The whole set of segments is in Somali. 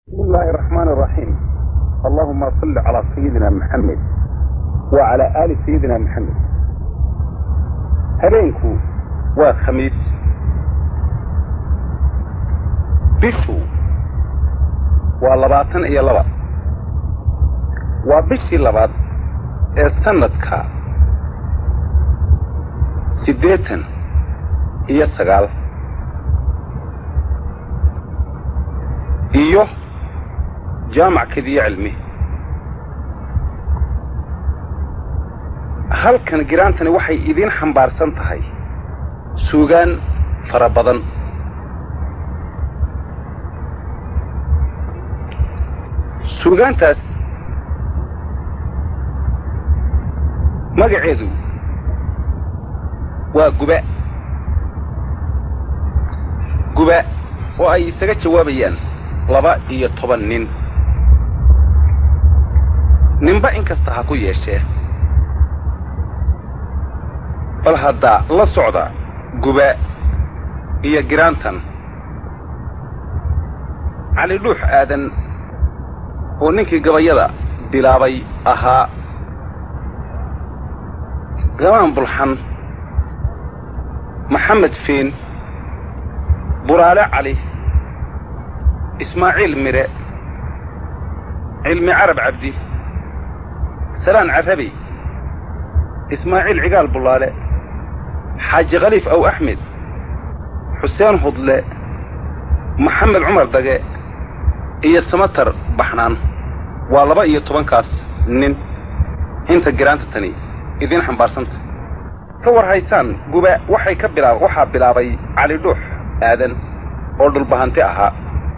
بسم الله الرحمن الرحيم اللهم صل على سيدنا محمد وعلى آل سيدنا محمد habeenku waa khamiis bishu waa labaatan iyo laba waa bishii labaad ee sanadka siddeetan iyo sagaal iyo jaamac kadiyo cilmi halkan giraantani waxay idiin xambaarsan tahay suugaan fara badan suugaantaas magaceedu waa guba guba oo ay isaga jawaabayaan laba iyo toban nin ninba in kasta ha ku yeeshee bal hadda la socda guba iyo giraantan cali dhuux aadan oo ninkii gabayada bilaabay ahaa gamaan bulxan maxamed fiin buraale cali ismaaciil mire cilmi carab cabdi salaan carabi ismaaciil cigaal bullaale xaaji khaliif aw axmed xuseen hudle maxamed cumar dage iyo samatar baxnaan waa laba iyo tobankaas nin inta giraanta tani idiin xambaarsanta ka war haysaan guba waxay ka bilaab waxaa bilaabay cali dhuux aadan oo dhulbahanti ahaa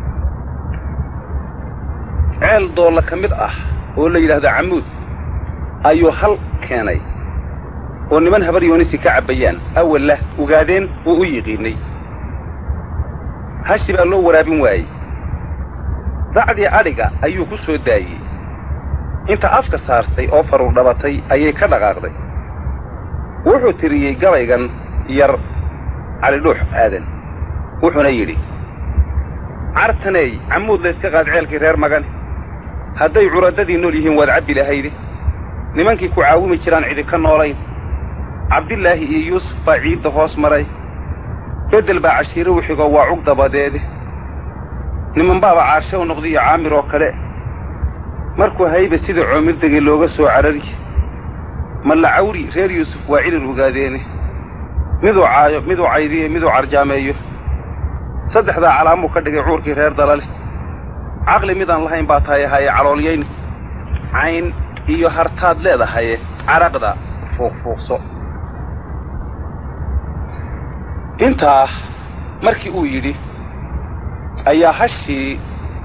ceel doolla ka mid ah oo la yidhaahdo camuud ayuu hal keenay oo niman habar yoonisi ka cabbayaan awallah ogaadeen oo u yiqiinnay hashi baa loo waraabin waayey dacdii adhiga ayuu ku soo daayey inta afka saartay oo faruur dhabatay ayay ka dhaqaaqday wuxuu tiriyey gabaygan yar calidhuux aadan wuxuuna yidhi cartaneey camuud layska qaad ceelkii reer magane hadday curadadii nool yihiin waad cabbi lahayde nimankii ku caawimi jiraan cidi ka noolayn cabdilaahi iyo yuusuf baa ciidda hoos maray beddel baa cashiire u xigoo waa cug dabadeede nimanbaaba caarshe u noqdiyo caamir oo kale markuu hayba sida coomirdegay looga soo carari malla cawri reer yuusuf waa cilin ogaadeene miduu caayo miduu caydiyo miduu carjaameeyo saddexdaa calaamuu ka dhigay cuurkii reer dalale caqli midaan lahayn baa tahay haye caloolyayni cayn iyo hartaad leedahaye caraqda fuuqfuuqso intaa markii uu yidhi ayaa hashii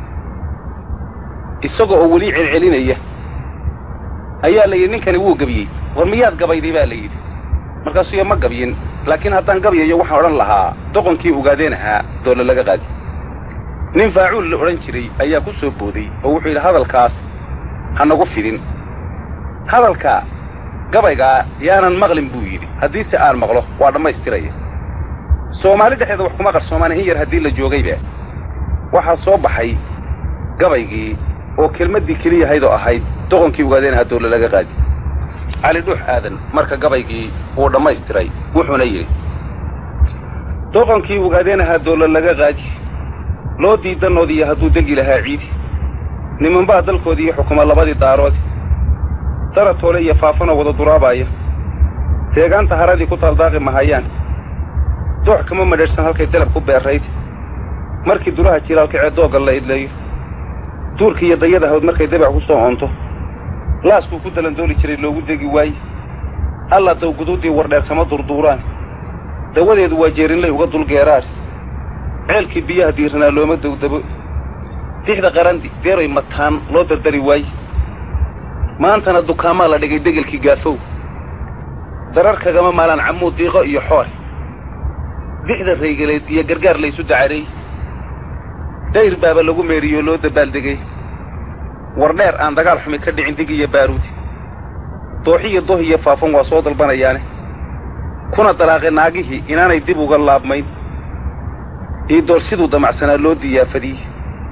isaga oo weli celcelinaya ayaa la yidhi ninkani wuu gebiyey war miyaad gabayday baa la yidhi markaasuu ya ma gabyin laakiin haddaan gabyayo waxaan odhan lahaa doqonkii ogaadeen ahaa doole laga qaadi nin faacuul la odhan jiray ayaa ku soo booday oo wuxuu yidhi hadalkaas ha nagu fidin hadalka gabaygaa yaanan maqlin buu yidhi haddiise aan maqlo waa dhammaystiraya soomaali dhexdeeda wax kuma qarsoomaan in yar haddii la joogayba waxaa soo baxay gabaygii oo kelmaddii keliyahayd oo ahayd doqonkii ogaadeen ahaa doole laga qaadi cali dhuux aadan marka gabaygii wuu dhammaystiray wuxuuna yidhi doqonkii ogaadeen ahaa doole laga qaadi loo diidanoodiiyo hadduu degi lahaa ciidi nimanbaa dalkoodii iyo xukuma labadii daaroodi daratoole iyo faafanoo wada duraabaaya deegaanta haradii ku taaldaaqi mahayaan doox kama madheedhsan halkay dalab ku beerrayd markii duraha jilaalkacee doogga la idleeyo duurkii iyo dayada hawd markay dabac ku soo oonto laaskuu ku dalandooli jiray loogu degi waaye alla dawguduuddii wardheer kama durduuraan dawadeedu waa jeerinlay uga dulgeeraar ceelkii biyaha diiranaa looma dawdabo dixda qarandi deeroy mataan loo dardari waaye maantana dukaamaa la dhigay degelkii gaafow darar kagama maalaan camuud diiqo iyo xoore dixda raygaleed iyo gargaar laysu dacareey dhayr baaba lagu meeriyoo loo dabaaldegay war dheer aan dagaal xumi ka dhicin dig iyo baaruudi dooxiyo doh iyo faafan waa soo dalbanayaane kuna dalaaqay naagihii inaanay dib uga laabmayn ii door siduu damacsanaa loo diyaafadiyey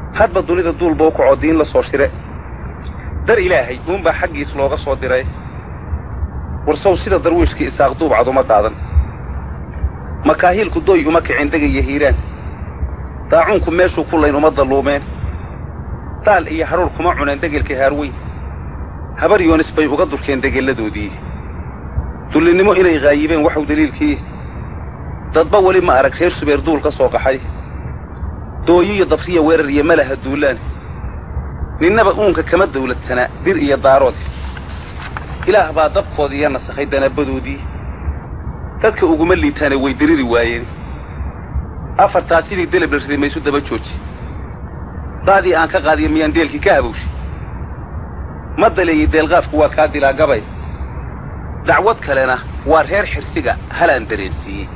hadba dunida duulba u kacoo diin la soo shire dar ilaahay uunbaa xaggiis looga soo diray warsow sida darwiishkii isaaq duubcad uma daadan makaahiilku doy uma kicin degaya hiiraan daacuunku meeshuu ku layn uma dalluumeen daal iyo hadhuur kuma cuneen degelka haarweyn habar yoonis bay uga durkeen degelladoodii dullinnimo inay haayibeen waxuu daliilkii dadba weli ma arag reer subeer duul ka soo qaxay dooyo iyo dabriya weerar iyo malaha duulaan ninnaba uunka kama dawladsanaa dir iyo daarood ilaah baa dabkooda iyo nasakhay danaabadoodii dadka uguma liitaane way diriri waayeen afartaa sidii deleb la riday maysu daba jooji daadii aan ka qaadiya miyaan deelkii ka habowshay ma daleeyey deelqaafku waa kaa dilaa gabay dacwad kalena waa reer xirsiga halaan dareensiiyey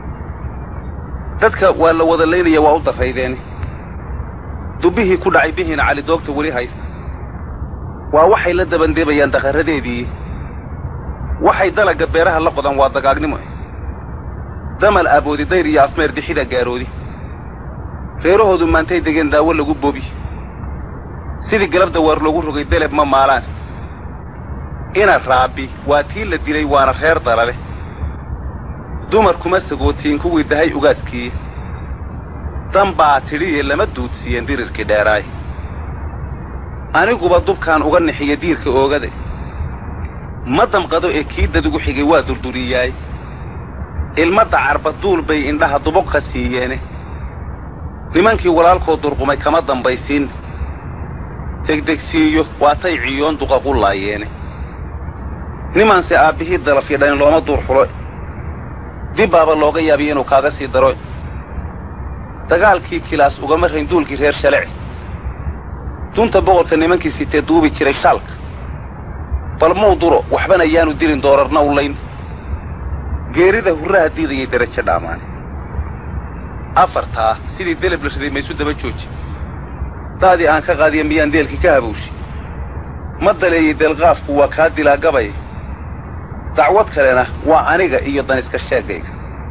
dadka waa la wada laynaya waa u darraydeen dubbihii ku dhacay bihiina cali doogta weli haysta waa waxay la dabandeebayaan dakharradeedii waxay dalagga beeraha la qodan waa dagaagnimo damal aaboodi dayr iyo afmeer dixida gaaroodi reerahoodu maantay degeen daawo lagu bobi sidii galabda waar loogu rogay deleb ma maalaan ina raabi waa tii la dilay waana reer dalale dumar kuma sagootiin kuwii dahay ugaaskii dan baa tidhiye lama duudsiiyeen dirirkii dheeraay aniguba dubkaan uga nixiya diirka oogada ma damqado ee kii dadugu xigay waa durduriyaay ilmadda carba duul bay indhaha dubuq ka siiyeene nimankii walaalkoo durqumay kama dambaysiin degdegsiiyo waatay ciyoon duqa qullaayeene nimaanse aabbihii dalafyadhayn looma duur xulo dib baaba looga yaabiya inuu kaaga sii daro dagaalkii kilaas ugama rayn duulkii reer shalec dunta boqorka nimankii sitee duubi jiray shaalka bal muu duro waxbana yaanu dilin doorarna u layn geerida hurraha diidayay derajo dhaamaane afartaa sidii deleb la riday maysu daba jooji daadii aan ka qaadiya miyaan deelkii ka habowshay ma daleeyey deelqaafku waa kaa dilaa gabay dacwad kalena waa aniga iyo daniska sheegayga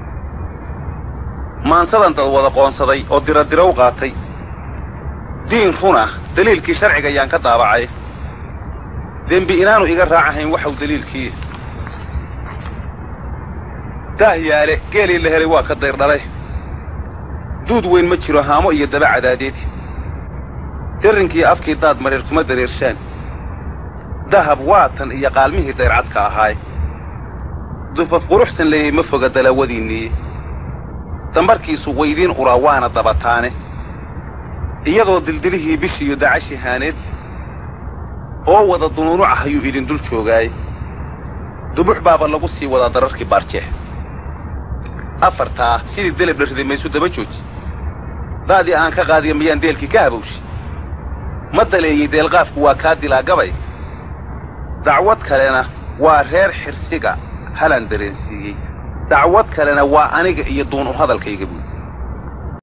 maansadan dad wada qoonsaday oo diradira u qaatay diin runa daliilkii sharciga ayaan ka daabacay dembi inaanu iga raacahayn waxau daliilkii daahyaale geelii la helay waa ka dayrdhalay duud weyn ma jiro haamo iyo daba cadaadeed darrinkii afkii daad mareer kuma dareershaan dahab waatan iyo qaalmihii dayrcadka ahaay dufaf quruxsan leeyay ma foga dalaawadiinniiye dambarkiisu waydiin uraa waana dabataane iyadoo dildilihii bishiiyo dacashi haaneed oo wada dunuunucah ayuu idin dul joogaaye dubux baaba lagu sii wadaa dararkii baarjeex afartaa sidii deleb la riday maysu daba jooji daadii aan ka qaadiya miyaan deelkii ka habowshay ma daleeyey deelqaafku waa kaa dilaa gabay dacwad kalena waa reer xirsiga halaan dareensiiyey dacwad kalena waa aniga iyo duun u hadalkayga buud